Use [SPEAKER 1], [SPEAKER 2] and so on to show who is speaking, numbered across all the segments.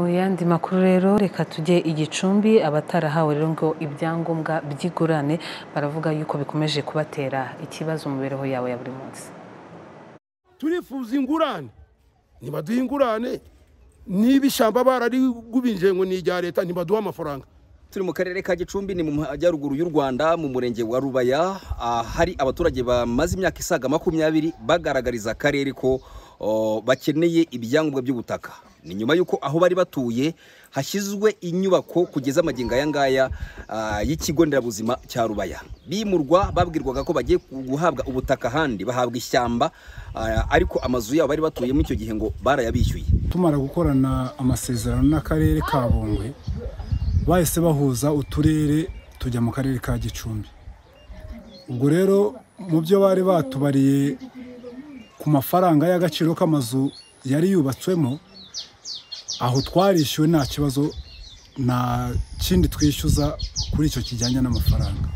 [SPEAKER 1] Mu yandi makuru rero reka tujye Igicumbi abatarahawe rero ngo ibyangombwa by'igurane baravuga yuko bikomeje kubatera ikibazo mu mibereho yabo ya buri munsi
[SPEAKER 2] turifuza ingurane ntibaduhe ingurane niba ishyamba bararigubinje ngo ni irya leta ntibaduhe amafaranga
[SPEAKER 3] turi mu karere ka gicumbi ni mu majyaruguru y'u rwanda mu murenge wa rubaya hari abaturage bamaze imyaka isaga makumyabiri bagaragariza akarere ko bakeneye ibyangombwa by'ubutaka ni nyuma y'uko aho bari batuye hashyizwe inyubako kugeza amagingo aya ngaya y'ikigo nderabuzima cya rubaya bimurwa babwirwaga ko bagiye guhabwa ubutaka ahandi bahabwa ishyamba ariko amazu yabo bari batuyemo icyo gihe ngo barayabishyuye
[SPEAKER 4] tumara gukorana amasezerano n'akarere ka bungwe bahise bahuza uturere tujya mu karere ka gicumbi ubwo rero mu byo bari batubariye ku mafaranga y'agaciro k'amazu yari yubatswemo aho twarishyuwe nta kibazo nta kindi twishyuza kuri icyo kijyanye n'amafaranga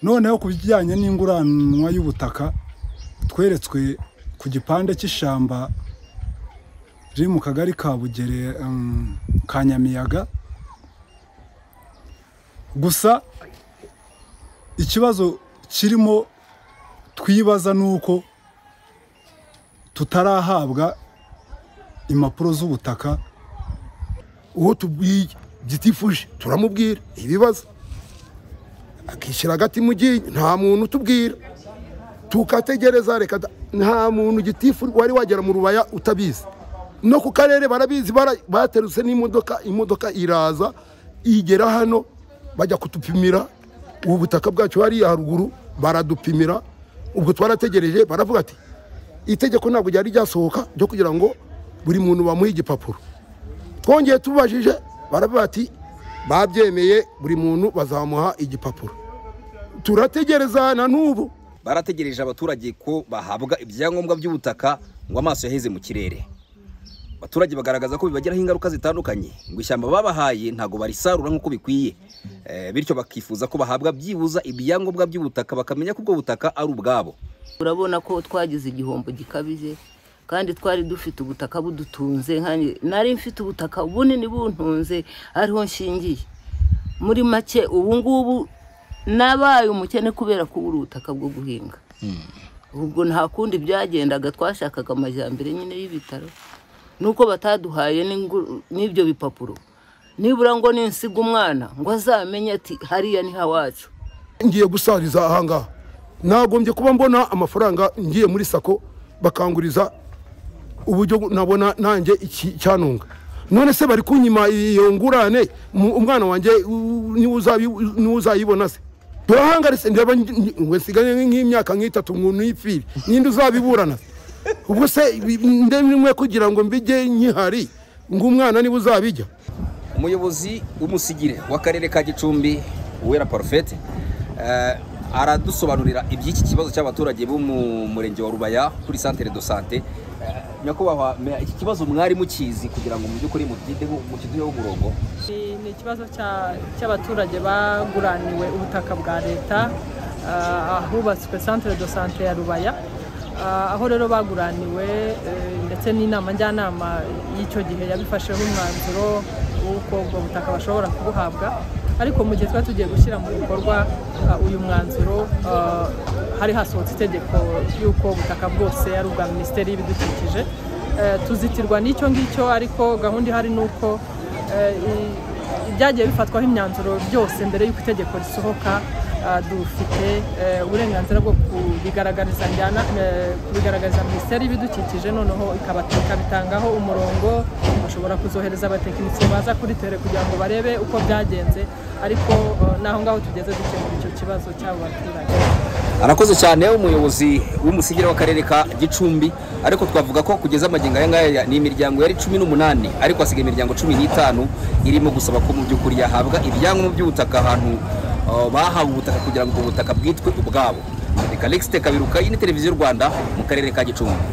[SPEAKER 4] noneho ku bijyanye n'inguranwa y'ubutaka tweretswe ku gipande cy'ishyamba riri mu kagari ka bugere ka nyamiyaga gusa ikibazo kirimo twibaza ni uko tutarahabwa impapuro z'ubutaka
[SPEAKER 2] uwo tubwiye gitifuje turamubwira ibibazo akishyira hagati mu gihe nta muntu utubwira tukategereza reka nta muntu gitifu wari wagera mu rubaya utabizi no ku karere barabizi baterutse n'imodoka imodoka iraza igera hano bajya kutupimira ubu butaka bwacu hariya haruguru baradupimira ubwo twarategereje baravuga ati itegeko ntabwo ryari ryasohoka ryo kugira ngo buri muntu bamuhe igipapuro twongeye tubajije baravuga ati babyemeye buri muntu bazamuha igipapuro turategereza na n'ubu
[SPEAKER 3] barategereje abaturage ko bahabwa ibyangombwa by'ubutaka ngo amaso yaheze mu kirere abaturage bagaragaza ko bibagiraho ingaruka zitandukanye ngo ishyamba babahaye ntabwo barisarura nk'uko bikwiye bityo bakifuza ko bahabwa byibuza ibyangombwa by'ubutaka bakamenya ko ubwo butaka ari ubwabo
[SPEAKER 5] urabona ko twagize igihombo gikabije kandi twari dufite ubutaka budutunze nari mfite ubutaka bunini buntunze ariho nshingiye muri make ubu ngubu nabaye umukene kubera kubura ubutaka bwo guhinga ubwo nta kundi byagendaga twashakaga amajyambere nyine y'ibitaro nuko bataduhaye n'ibyo bipapuro nibura ngo ninsiga umwana ngo azamenye ati hariya ni hawacu
[SPEAKER 2] ngiye gusariza ahangaha nagombye kuba mbona amafaranga ngiye muri sako bakanguriza uburyo nabona nanjye icyanunga none se bari kunyima iyo ngurane umwana wanjye niwe uzayibona se turahangaritse ndeba nsigaye nk'imyaka nk'itatu n'ipfiri ninde uzabiburana ubwo se ndemwe kugira ngo mbijye nkihari ngo umwana niba uzabijya
[SPEAKER 3] umuyobozi w'umusigire w'akarere ka gicumbi uwera porofete aradusobanurira iby'iki kibazo cy'abaturage bo mu murenge wa rubaya kuri santere do sante nyakubahwa iki kibazo mwari mukizi kugira ngo mu by'ukuri mukiduheho umurongo
[SPEAKER 6] ni ikibazo cy'abaturage baguraniwe ubutaka bwa leta ahubatswe santere do sante ya rubaya aho rero baguraniwe ndetse n'inama njyanama y'icyo gihe yabifasheho umwanzuro w'uko ubwo butaka bashobora kubuhabwa ariko mu gihe twari tugiye gushyira mu bikorwa uyu mwanzuro hari hasohotse itegeko y'uko ubutaka bwose ari ubwa minisiteri y'ibidukikije tuzitirwa n'icyo ngicyo ariko gahunda ihari ni uko ibyagiye bifatwaho imyanzuro byose mbere y'uko itegeko risohoka dufite uburenganzira bwo kubigaragariza kubigaragariza minisiteri y'ibidukikije noneho ikabitangaho umurongo bashobora kuzohereza abatekinisiye baza kuri tere kugira ngo barebe uko byagenze ariko n'aho ngaho tugeze dukemura icyo kibazo cy'abo baturage
[SPEAKER 3] arakoze cyane umuyobozi w'umusigire w'akarere ka gicumbi ariko twavuga ko kugeza amagingo aya ngaya ni imiryango yari cumi n'umunani ariko hasigaye imiryango cumi n'itanu irimo gusaba ko mu by'ukuri yahabwa ibyangombwa by'ubutaka ahantu bahawe ubutaka kugira ngo ubwo butaka bwitwe ubwabo reka legisi kabiruka iyi ni televiziyo y'u rwanda mu karere ka gicumbi